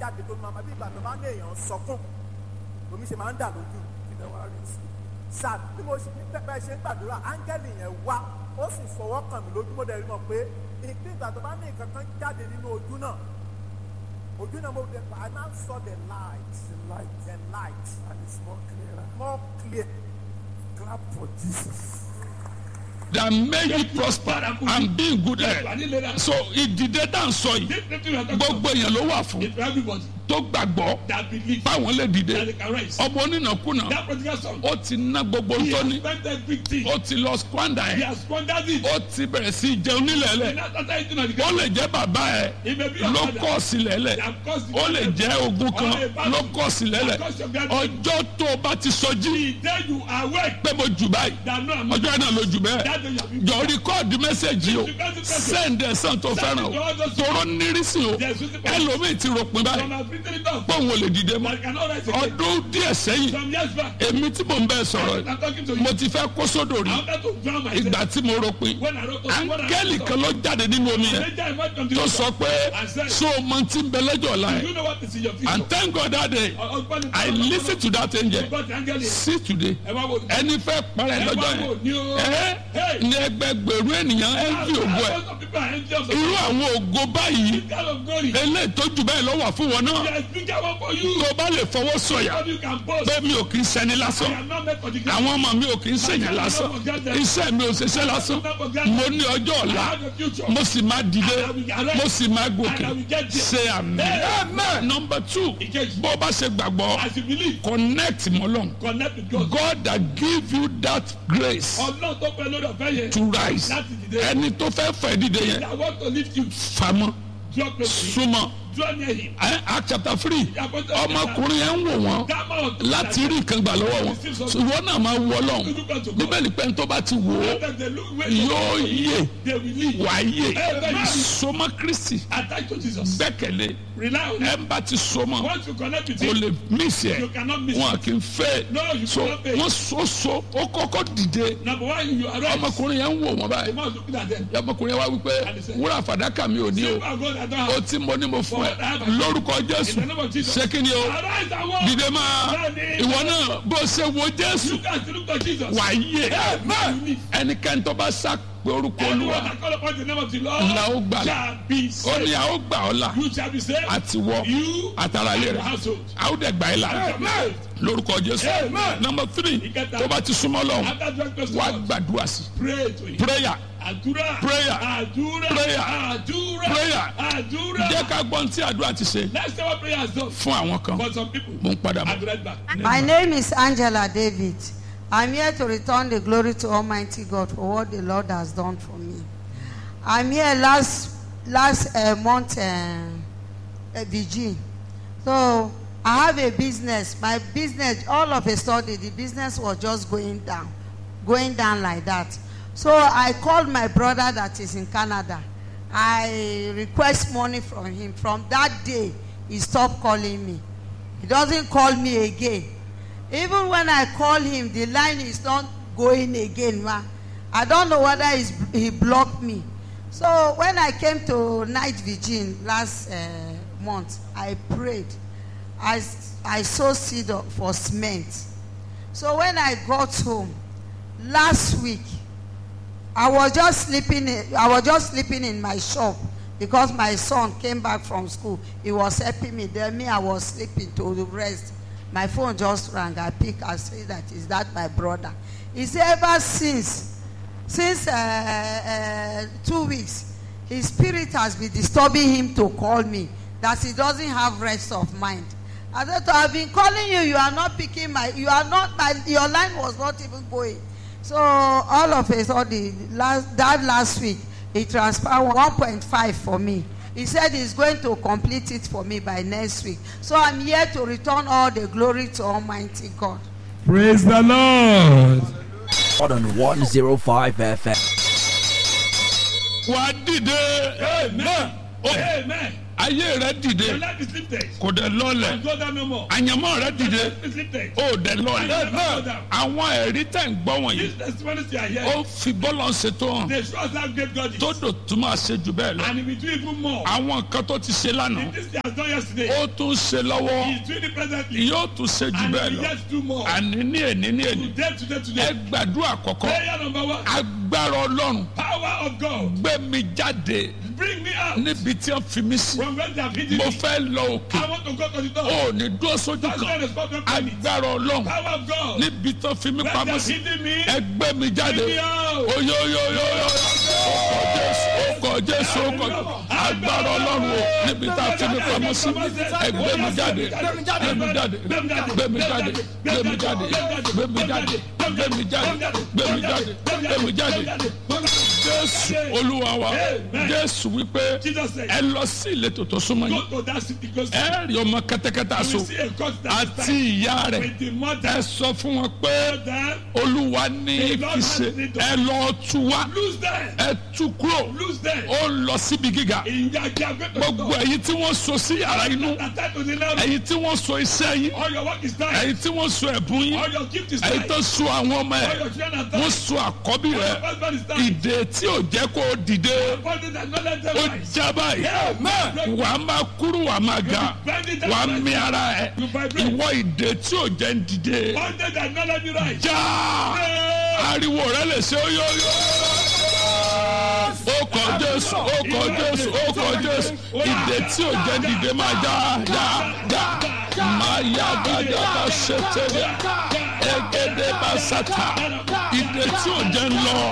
jáde tó máa bí ìgbà tó bá ní èèyàn sọkún omi ṣe máa ń dà lójú kí lè wá rí sí i sáà bí mo ṣe ní pẹpẹ ṣe ń gbàdúrà áńgẹ́lì yẹn wá ó sì fọwọ́ kàn mí lójú mo dẹ̀ rí mọ̀ pé ìpín ìgbà tó bá ní nǹkan kan jáde nínú ojú náà ojú náà mo dẹ̀ I now saw the light the light the light and it's more clear more clear clap for Jesus. that make you prosper and be in good health so ìdìde tá à ń sọ yìí This lifting we are talking about gbogbo èèyàn ló wà fún is for everybody tó gbàgbọ́ that believes báwọn lè that dìde they can rise. ọmọ onínàkúnà That prodigal son, ó ti ná gbogbo he tó has ní spent everything. ó ti lọ squander He ẹ̀ has squandered it. ó ti bẹ̀rẹ̀ sí í jẹun nílẹ̀ He lẹ̀ now started eating on the ó ground. lè jẹ́ bàbá ẹ̀ He may be your ló father. kọ́ sílẹ̀ lẹ̀ They have caused the ó lè problem. jẹ́ ogun kan Or a battle. ló kọ́ sílẹ̀ lẹ̀ They have caused your grandchildren. ọjọ́ tó o bá ti sọjí The day you awake, pé mo jù báyìí that no I'm ọjọ́ náà ló jù bẹ́ẹ̀ that day you have been jọ rìkọ́ọ̀dù mẹ́sẹ̀gì o sẹ́ǹdẹ̀ sàn tó fẹ́ràn o tọrọ nírísì o ẹlòmíì ti ròpin báyìí Some have written it off. pọ́n ò lè dìde mọ́ That cannot rise again. ọdún díẹ̀ sẹ́yìn Some years back, èmi tí mò ń bẹ́ẹ̀ sọ̀rọ̀ I'm talking to you. mo ti fẹ́ kó sódò rí I wanted to drown myself. ìgbà tí mo ròpin When I wrote when I áńgẹ́lì wrote kan ló jáde nínú omi yẹn Later I went from the tó river. sọ pé so mo ti ń bẹ lẹ́jọ́ ọ̀la Do yẹn you know what is in your future? and thank God that day Husband I listen to that angel God angel is. see today Ẹ wá wo. ẹni fẹ́ parẹ́ Ẹ lọ́jọ́ wá wo yẹn ni o. ẹ Hey. ní ẹgbẹgbẹ̀rún ènìyàn ẹ ń fi ògo ẹ Thousands of people are angels of irú àwọn ògo báyìí This kind of glory. eléyìí tó jù bẹ́ẹ̀ lọ́wọ́ fún wọn náà There is bigger one for you. tó bá lè fọwọ́ sọ̀yà What you can boast. pé mi ò kì í ṣẹni I lásán am not meant for the ground. àwọn ọmọ mi ò kì í ṣèyàn lásán iṣẹ́ mi ò ṣiṣẹ́ lásán mo ní ọjọ́ I ọ̀la have a future. mo sì máa dìde mo sì máa gòkè ṣe àmì Amen. number two Ìkejì. bó o bá ṣe gbàgbọ́ As you believe, connect mọ́lọ́n connect with God. God that give you that grace Ọlọ́run tó pẹ́ lórí ọ̀fẹ́ yẹn. to rise Láti dìde. ẹni tó fẹ́ fẹ́ dìde yẹn I want to lift you. famọ́ Draw close to him. súnmọ́ Draw near him. Ẹ, Act chapter three ọmọkùnrin yẹn ń wò wọ́n Come out. láti rí nǹkan gbà lọ́wọ́ wọn ìwọ náà máa wọ lọ́hùn bíbélì pé ní tó bá ti wò ó Let them look where yóò yè they will leave. wà á yè Amen. sọmọ kristi Attach to Jesus. gbẹ́kẹ̀lé Rely on ẹ him. ń bá ti sọmọ Once you connect with o him, lè mísì ẹ you cannot miss wọn it. kì í fẹ́ No, you so cannot pay. wọ́n so so ó kọ́kọ́ dìde Number one, you arise. ọmọkùnrin yẹn ń wò wọ́n The báyìí man looking at them. ọmọkùnrin yẹn wá wípé wúrà fàdákà mi ò ní o Silver, gold, I don't ó have. tí mo ní mo fún ẹ lórúkọ jésù In the name of Jesus. ṣé kí ni o Arise and walk. dìde máa ìwọ náà bó ṣe wo jésù Look at look at Jesus. wà á yè Amen. ẹnikẹ́ni tó bá sá pé orúkọ Anyone olúwa that call upon the name of the Lord la ó gbà là shall be ó saved. ní a ó gbà ọ́ là You shall be saved. àti wọ You àtàrà ilé and your rẹ̀ household. a ó dẹ̀ gbà ẹ́ là shall be saved. lórúkọ jésù Amen. number three Ìkẹta. tó bá ti súnmọ́ lọ́wọ́ After drawing close to wàá God, gbàdúrà sí pray to him. prayer Àdúrà. Prayer. Àdúrà. Prayer. Àdúrà. Prayer. Àdúrà. jẹ́ ká gbọ́n tí àdúrà ti ṣe Let's say what prayer has done fún àwọn kan for some people. mo ń padà I'll bọ̀. be right back. My name is Angela David. I'm here to return the glory to Almighty God for what the Lord has done for me. I'm here last last uh, month, uh, uh, Virgin. So I have a business. My business, all of a sudden, the business was just going down, going down like that. So I called my brother that is in Canada. I request money from him. From that day, he stopped calling me. He doesn't call me again. Even when I call him, the line is not going again. Ma. I don't know whether he's, he blocked me. So when I came to Night Virgin last uh, month, I prayed. I, s- I sowed seed of- for cement. So when I got home last week, I was just sleeping. In, I was just sleeping in my shop because my son came back from school. He was helping me. Then me, I was sleeping to the rest. My phone just rang. I pick. I say that is that my brother. He said ever since, since uh, uh, two weeks, his spirit has been disturbing him to call me. That he doesn't have rest of mind. I said, I've been calling you. You are not picking my. You are not my. Your line was not even going. So all of a sudden, last, that last week, he transferred 1.5 for me. He said he's going to complete it for me by next week. So I'm here to return all the glory to Almighty God. Praise the Lord. on 105 FM. wà á dìde Amen. Oh. Amen. ayé rẹ Your dìde life is lifted. kò dẹ̀ lọ́lẹ̀ Go down no more. àyànmọ́ rẹ Your dìde life is lifted. ó dẹ̀ lọ́lẹ̀ Go down. àwọn ẹ̀rí tẹ̀ ń gbọ́ wọ̀nyí These testimonies you are ó hearing, fi bọ́lọ̀ ń ṣètò hàn they show us how great God is. tó dò tún máa ṣe jù bẹ́ẹ̀ lọ And he will do even more. àwọn nǹkan tó ti ṣe lánàá This he has done yesterday. ó tún ṣe lọ́wọ́ He is doing it presently. yóò tún ṣe jù And bẹ́ẹ̀ he will lọ yet do more. àní ní èní ní èní Today, today, ẹ today. gbàdúrà kọ̀kọ́ Prayer number one. agbára ọlọ́run Power of God. gbé mi jáde Bring me out níbi tí wọ́n fi mí sí from where they have hidden mo me. fẹ́ lọ òkè I want to go to the top. ó ní dúró sójú That's why kan the spot of planet. agbára ọlọ́run Power of God. níbi tó fi mí Where they pamọ́ have sí hidden me. ẹ gbé mi jáde Bring me out. oyoyoyoyo ọkọ̀ jésù ọkọ̀ jésù ọkọ̀ agbára ọlọ́run o níbi tá a fi mí pamọ́ sí ẹ gbé mi jáde gbé mi jáde gbé mi jáde gbé mi jáde gbé mi jáde gbé mi jáde gbé mi jáde gbé mi jáde jésù olúwa wa jésù wípé Jesus said, ẹ lọ sí ìletò tó súnmọ́ yín Go to that city because ẹ rí ọmọ kẹ́tẹ́kẹ́tẹ́ you aṣọ will see a court that is àti tied ìyá rẹ̀ with the ẹ mother. sọ fún wọn pé Then olúwa ní kí ṣe ẹ lọ tú wá lose them. ẹ tú kúrò Lose them. ó ń lọ síbi gíga In their their great gbogbo ẹ̀yin tí wọ́n so sí yàrá inú Attend to the Lord. ẹ̀yin tí wọ́n so iṣẹ́ yín All your work is done. ẹ̀yin tí wọ́n so ẹ̀bùn yín All your gift is ẹ̀yin done. tó so àwọn ọmọ All ẹ̀ your children are wọ́n done. so àkọ́bí All rẹ̀ your husband is done. ìdè tí ò jẹ́ kó o dìde Bonded and not let them ó rise. já báyìí Amen. wà á máa kúrú wà á máa ga Bonded wà á and mí ara ẹ̀ You vibrate. ìwọ ìdè tí ò jẹ́ ń dìde Bonded and not let me rise. já ariwo rẹ lè ṣe óyóyó. ó kọ jésù ó kọ jésù ó kọ jésù ìdè tí ò jẹ́ dìde máa já já já máa yá gàdá bá ṣe tẹ̀lé ẹgẹdẹ bá sàtà ìdè tí ò jẹ́ ń lọ